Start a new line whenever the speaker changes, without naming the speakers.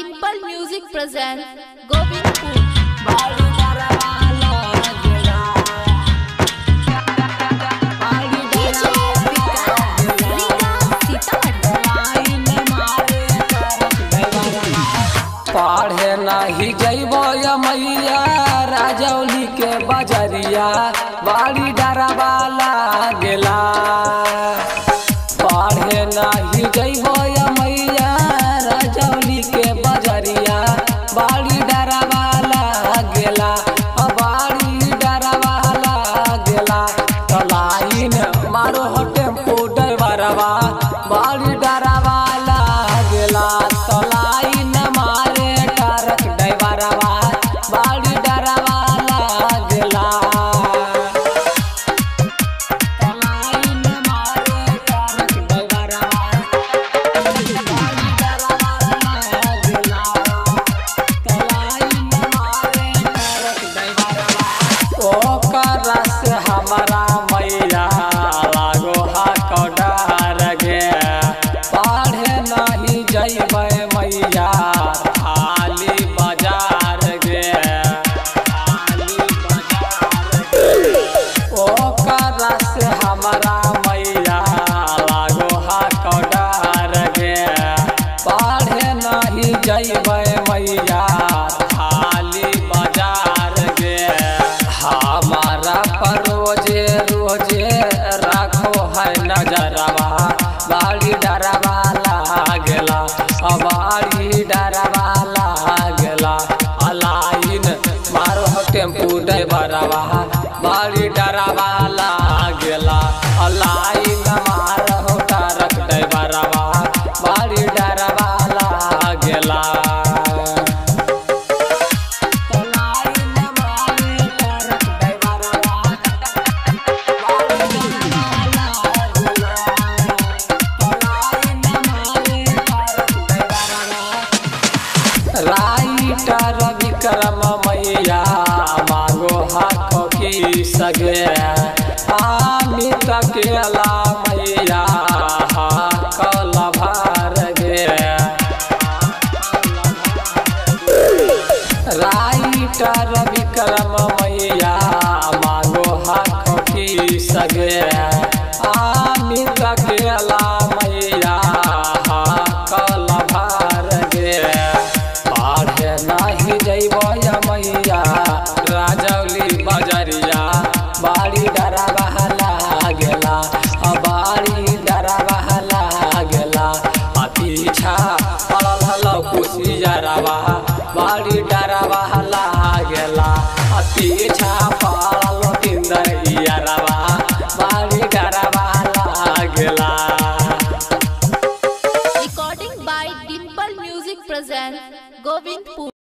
Dimple Music presents Govindpur.
बाड़ी डरवाला गेला बाड़ी लाइन मारे करत गइला पढ़े नाही जइबो या मैया राजौली के बजरिया बाड़ी डरवाला गेला पढ़े नाही जइबो या मैया राजौली के बजरिया बाड़ी डरवाला गेला अ बाड़ी डरवाला गेला तलाइन मारो हो टेम्पू ड्राइवरवा बाड़ी डरवाला गेला तलाइन मारे ट्रक ड्राइवरवा बाड़ी डरवाला गेला तलाइन मारे ट्रक ड्राइवरवा बाड़ी डरवाला गेला तलाइन मारे ट्रक ड्राइवरवा ओकरा से हमारा मैया लागो हा कडार गे पढ़े नहीं जइबै मैया खाली बाजार गे खाली बाजार गे ओकरा से हमारा मैया लागो हा कडार गे पढ़े नहीं जइबै मैया खाली बाजार गे हमारा पर रोजे रोजे राखो है नजरवा बाड़ी डरवा लागला बाड़ी डरवा लागला अलाइन मारो हो टेम्पू ड्राइवरवा बाड़ी डरवा लागला अलाइन मारो हो ट्रक ड्राइवरवा बाड़ी डरवा लागला तलाइन मारे ट्रक ड्राइवरवा बाड़ी डरवा लागला तलाइन मारे ट्रक ड्राइवरवा राइटर विक्रम मैया मांगो हाथ की सगे अमित केला मैया कल भार गे राइटर विक्रम मैया मांगो हाथ की सगे अमित केला मैया कल भार गे पढ़े नाही जइब या मैया राजौली बजरिया बाड़ी डरावा लागेला आ बाड़ी डरावा लागेला आ पीछा पड़ल हलौ कुशियरवा बाड़ी डरावा लागेला आ पीछा पड़ल तिंदरियरवा बाड़ी डरावा लागेला
Recording by Dimple Music presents Govindpur.